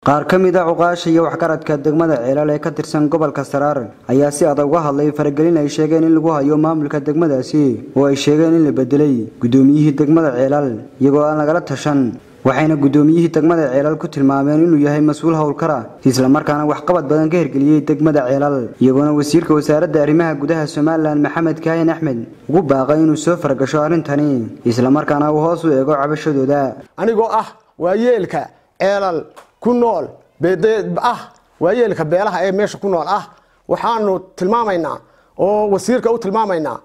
qaar ka mid a cuqaasha iyo waxgaradka degmada ceelal ee ka tirsan gobolka saraar ayaa si adag uga hadlay faragelin ay sheegeen in lagu hayo maamulka degmadaasi oo ay sheegeen in la bedelay gudoomiyihii degmada ceelal iyagoo aan lagala tashan waxayna gudoomiyihii degmada ceelal ku tilmaameen inuu yahay mas-uul howlkara islamarkaana waxqabad badan ka hirgeliyey degmada ceelal iyagoona wasiirka wasaaradda arrimaha gudaha somalilan maxamed kaahin axmed ugu baaqay inuu soo faragasho arrintani islamarkaana uu hoos u eego cabashadooda anigoo ah waayeelka ceelal ku nool ah waayeelka beelaha ee meesha ku nool ah waxaanu tilmaamaynaa oo wasiirka u tilmaamaynaa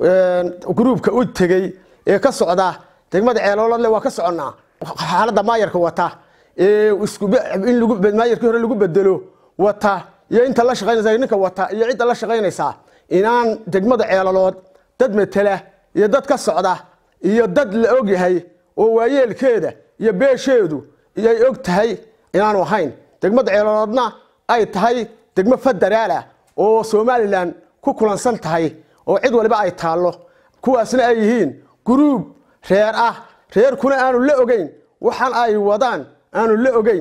gruubka u tegey ee ka socda degmada ceeloolodle waa ka soconnaa xaaladda maayarka wata ee in maayarkii hore lagu bedelo wata iyo inta la shaqaynaysa ninka wata iyo cidda la shaqaynaysaa inaan degmada ceelalood dad matela iyo dad ka socda iyo dad la ogyahay oo waayeelkeeda iyo beesheedu iyo ay og tahay inaanu ahayn degmada ceelaloodna ay tahay degmo federaalah oo somalilan ku kulansan tahay oo cid waliba ay taallo kuwaasna ay yihiin gruub reer ah reerkuna aanu la ogeyn waxaan ay wadaan aanu la ogeyn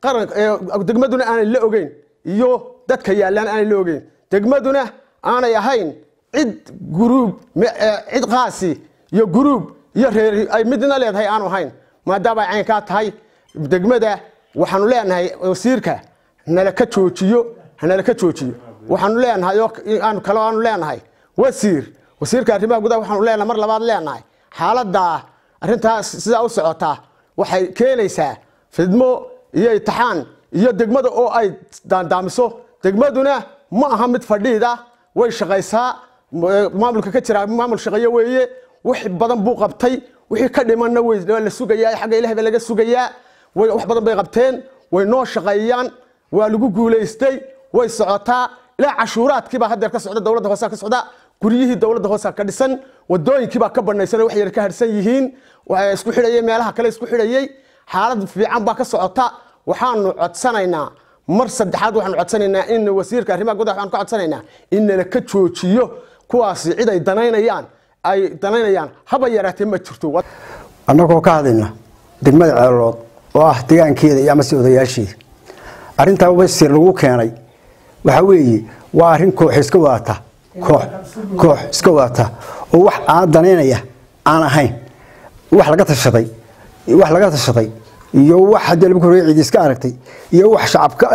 degmaduna aanay la ogeyn iyo dadka yaallaan aanay la ogeyn degmaduna aanay ahayn cid gruub cid qaasi iyo gruub iyo reer ay midna leedahay aanu ahayn maadaama ay caynkaa tahay degmada waxaanu leenahay wasiirka nala ka joojiyo hanala ka joojiyo waxaanu leenahay oo kale aanu leenahay wasiir wasiirka arrimaha gudaha waxaanu leenahay mar labaad leenahay xaaladdaa arrintaas sidaa u socotaa waxay keenaysaa fidmo iyo itixaan iyo degmada oo ay daandaamiso degmaduna ma aha mid fadhiida way shaqaysaa maamulka ka jira maamul shaqeeye weeye wax badan buu qabtay wixii ka dhimanna waa la sugayaa xagga ilahay baa laga sugayaa wax badan bay qabteen way noo shaqeeyaan waa lagu guulaystay way socotaa ilaa cashuuraadkiibaa hadeer ka socda dowladda hoose ka socda guryihii dowladda hoose ka dhisan wadooyinkiibaa ka banaysan wax yar ka harsan yihiin isku xidhayay meelaha kale isku xidhayay xaalad fiican baa ka socota waxaanu codsanaynaa mar saddexaad waxaanu codsanaynaa in wasiirka arrimaha gudaha waxaanu ka codsanaynaa in nala ka joojiyo kuwaasi cid ay danaynayaan ay danaynayaan haba yaraatee ma jirto annagoo ka hadlayna degmada ceelood oo ah degaankeeda iyo amase odayaasheeda arrintaa wasiir lagu keenay waxaa weeye waa arrin koox iska wadata koox koox iska wadata oo wax aan danaynaya aan ahayn wax laga tashaday wax laga tashaday iyo wax haddii lagu horreeyay ciid iska aragtay iyo wax shacabka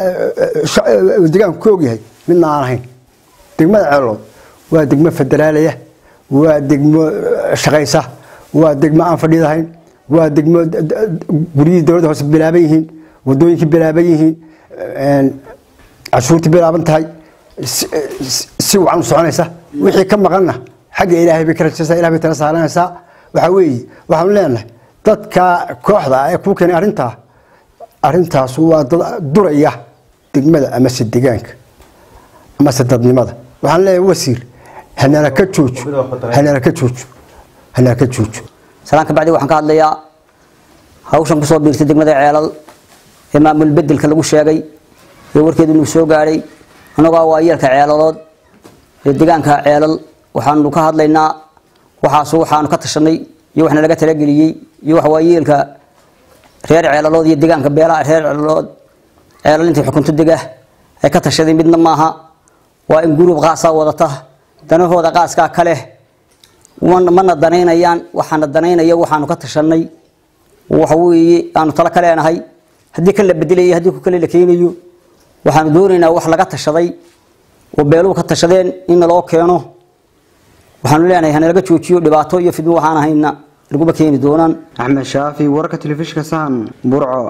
deegaanku ka ogyahay midna aan ahayn degmada ceelood waa degmo federaalaya waa degmo shaqaysa waa degmo aan fadhiidahayn waa degmo guryihii dowladda hoose bilaaban yihiin wadooyinkii bilaaban yihiin cashuurtii bilaaban tahay si wacan u soconaysa wixii ka maqanna xagga ilaahay bay ka rajaysaa ilahay bay tala saaranaysaa waxaa weeye waxaanu leenahay dadka kooxda ee kuu keenay arrintaa arrintaas waa dad duraya degmada amase degaanka amase dadnimada waxaan leeyahay wasiir hanala ka joojo hanala ka joojo hanala ka joojo salaan ka bacdi waxaan ka hadlayaa hawshan kusoo biirtay degmada ceelal ee maamul bedelka lagu sheegay ee warkeedu inuu soo gaadhay annagoo waayeelka ceelalood ee degaanka ceelal waxaanu ka hadlaynaa waxaas waxaanu ka tashanay iyo waxna laga talageliyey iyo wax waayeelka reer ceelalood iyo degaanka beelaha reer ceelalood ceelal intay xukunto dega ay ka tashaday midna maaha waa in guruub qaasaa wadata danahooda qaaskaa kale mana danaynayaan waxaana danaynaya waxaanu ka tashanay waxa weeye aanu talo ka leenahay haddii kan la bedelayo haddii ku kale la keenayo waxaanu doonaynaa wax laga tashaday oo beeluhu ka tashadeen in naloo keeno waxaanu leenahay hanalaga joojiyo dhibaato iyo fidmo waxaan ahayna laguma keeni doonaan axmed shaafi wararka telefishinka sahan burco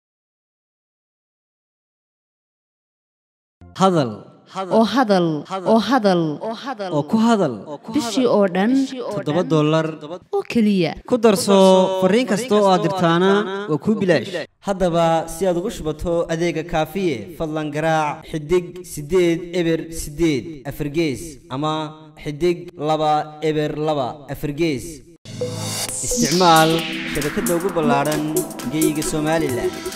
hadal oo hadal oo hadal oo ku hadal bishii oo dhan toddoba dollar oo keliya ku darso fariin kasta oo aad dirtaana waa kuu bilaash haddaba si aad ugu shubato adeega kaafiye fadlan garaac xidig siddeed eber siddeed afargees ama xidig laba eber laba afargees isticmaal shabakadda ugu ballaadhan geyga somalilan